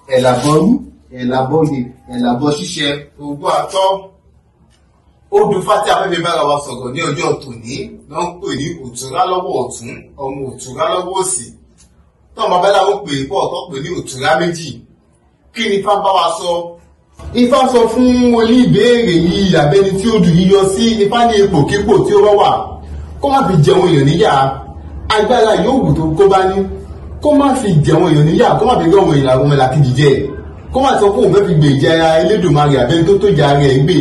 ẹ̀làbọ̀rú ẹ̀làbọ̀yè ẹ̀làbọ̀ ṣíṣe ogún àtọ́ odù fati afẹ́fẹ́ bára wa sọ̀rọ̀ ní ọjọ́ tòní ló ń pè ní òtúrá lọ́wọ́ ọ̀tún ọmọ òtúrá lọ́wọ́ òsì tó ọmọ abẹ́lá ń pè pọ̀ tó pè ní òtúrá méjì kí ni ifá bá wa sọ ifá sọ fún oníbèèrè yìí àbẹ́ni tí ó dùn yíyọ sí ifá ní ipòkípò tí ó bá wà kó má fi jẹun èèyàn níyà agbára yóò wù tó kó bá ní kó má fi jẹun èèyàn níyà kó má fi gbọ́ àwọn èèyàn àwọn ẹlàkejì jẹ kó má sọ pé òun fẹ́ fi gbèjà Elédùmarè àbẹ́ni tó tó jà rẹ̀ gbé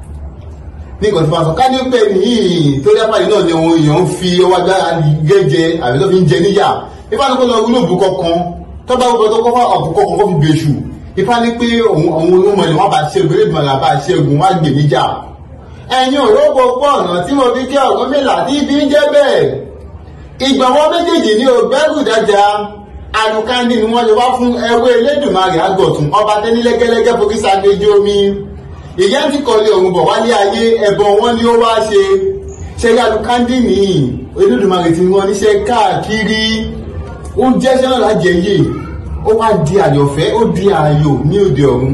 ní nǹkan tó bá sọ ká ní pẹ́ nìyí tó dápá yìí náà ni àwọn èèyàn ń fi ọwọ́ agbára gẹ́jẹ àbí tó fi ń jẹ níyà ifá ní kó lọ wúlò bù kọ̀ọ̀kan tó bá wúlò tó kọ́ fún àbùkọ́ kan kó fi bèṣù ifá ní pé àwọn olómọ ilẹ̀ wọn bá ṣẹ́gun Elédùmarè bá ṣẹ́gun wọn á gbè níjà ẹ̀yin òrógbò pọ̀ ọ̀nà tí mo fi kí ọ̀gbọ́n mélà tí ibi ń jẹ́ bẹ́ẹ̀ ìgbàwọ́ méjèèjì ní ògbẹ́rù dájà alukandi ni wọ́n lè wá fún ẹwé Elédùmarè àgọ̀tún ọba tẹ́nilẹ́gẹ́lẹ́gẹ́ fokísà gbẹjọ omi ìyá ti kọ́lé ọ̀hún bọ̀ wálé ayé ẹ̀bọ̀n wọn ni ó wá ṣe ṣẹ́yà alukandi ní Elédùmarè tí wọ́n níṣẹ́ káàkiri ó jẹ́ sẹ́nà lájẹyè ó wá di àyọ̀fẹ́ ó di ààyò ní òde ọ̀run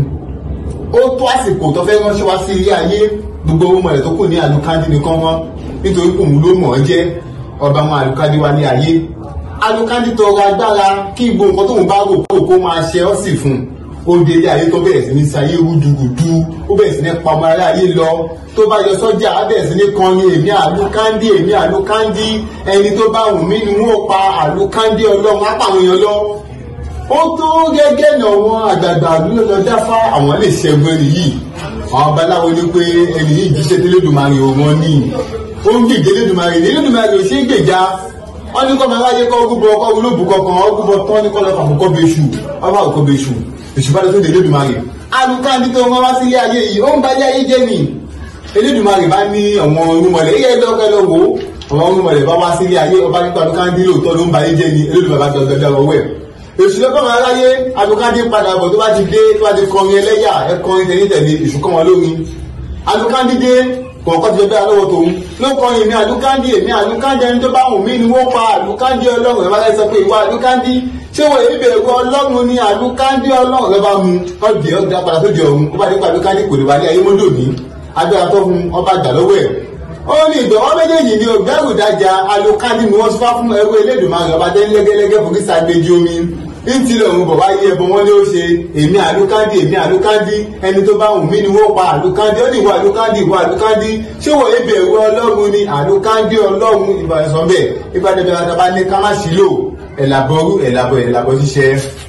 ó tó àsìkò tó fẹ́ ránṣẹ́ wá sí ilé ayé gbogbo ohun mọ̀lẹ́ tó kù ní alukandi nìkan wọn nítorí kò mú ló mọ̀ ọ́ jẹ́ ọba àwọn alukandi wá ní ayé alukandi tọrọ agbára kí gbogbo nǹkan tóun bá rò kó kó máa ṣe ọ́ sì fún un ó dé ilé ayé tó bẹ̀rẹ̀ sí ní sayé rúdurùdu ó bẹ̀rẹ̀ sí ní pa ọmọ ará ayé lọ tó bá yọ sọ́jà á bẹ̀rẹ̀ sí ní kọrin èmi àlùkándí èmi àlùkándí ẹni tó bá wù mí ni wọ́n pa àlùkándí ọlọ́run á pa àwọn èèyàn lọ. ó tó gẹ́gẹ́ ní àwọn àgbààgbà àdúgbò lọ dáfá àwọn lè ṣẹ́gun ẹni yìí àwọn babaláwo ní pé ẹni yìí jíṣẹ́ tẹ́lẹ̀dùmarè wọn ní ó ń gbèjẹ́ lẹ́dùmarè lẹ́dùmarè ò ṣe é gbèjà wọ́n ní kọ́ máa wáyé kọ́ ogúnbọ̀ ọkọ̀ olóòbù kankan ogúnbọ̀ tán ní kọ́ lọ́fà àkọ́kọ́ bẹ́ṣù ọba àkọ́kọ́ bẹ́ṣù ìṣùpáde tó dé Elédùmarè alùkáàdì tó wọn wá sí ilé ayé yìí ó ń ba ilé ayé jẹ́ ni Elédùmarè bá ní ọmọ orúnmọlẹ̀ yíyá ẹgbẹ́ ọkọ̀ ẹlọ́ wo ọmọ orúnmọlẹ̀ bá wá sí ilé ayé ọba nípa alùkáàdì lóòótọ́ ló ń ba ayé jẹ́ ni Elédùmarè bá dọ̀dọ̀ dọ̀rọ̀ wẹ̀ èṣù lọ́kọ̀ máa ráyé alùkáàdì padà bọ̀ tó bá ti dé tó bá ti kọrin ẹlẹ́yà ẹkọrin tẹ̀lé èṣù kọ́ wọn lórin alùkáàdì dé kọ̀ọ̀kan ti fẹ́ lọ́wọ́ tòun ló kọ́ èmi àlùkándì èmi àlùkándì ẹni tó bá wù mí ni wọ́n pa àlùkándì ọlọ́run ẹ̀ bá láì sọ pé ìwà àlùkándì ṣé wọ́n èyí bẹ̀rù ọlọ́run ni àlùkándì ọlọ́run ẹ bá mu ọdẹ ọdẹ apàdà tó di ọ̀run ó bá dé pa àlùkándì kò lè wà ní ayé mọ́tò ní agbára tó fún ọba àgbà lọ́wọ́ ẹ̀ ó ní ìgbọ̀wọ́ méjèèjì ni ògbẹ́rù dájà àlùkándì ni wọ́n ti fá fún ẹrú Elédùmarè ọba tẹ́ lẹ́gẹ́lẹ́gẹ́ fún kíṣà gbẹjì omi ntílẹ̀ òun bọ̀ wáyé ẹbọ wọn ni ó ṣe èmi àlùkándì èmi àlùkándì ẹni tó bá wù mí ni wọ́n pa àlùkándì ó ní ìwà àlùkándì ìwà àlùkándì ṣé wọ́n ebi ẹ̀rọ ọlọ́run ni àlùkándì ọlọ́run ìbàdàn sọ bẹ́ẹ̀ ìbàdàn bẹ́ẹ̀ bá ní ká má sílò ẹ̀làbọ̀rú ẹ̀làbọ̀ ẹ̀làbọ̀ ṣiṣẹ́.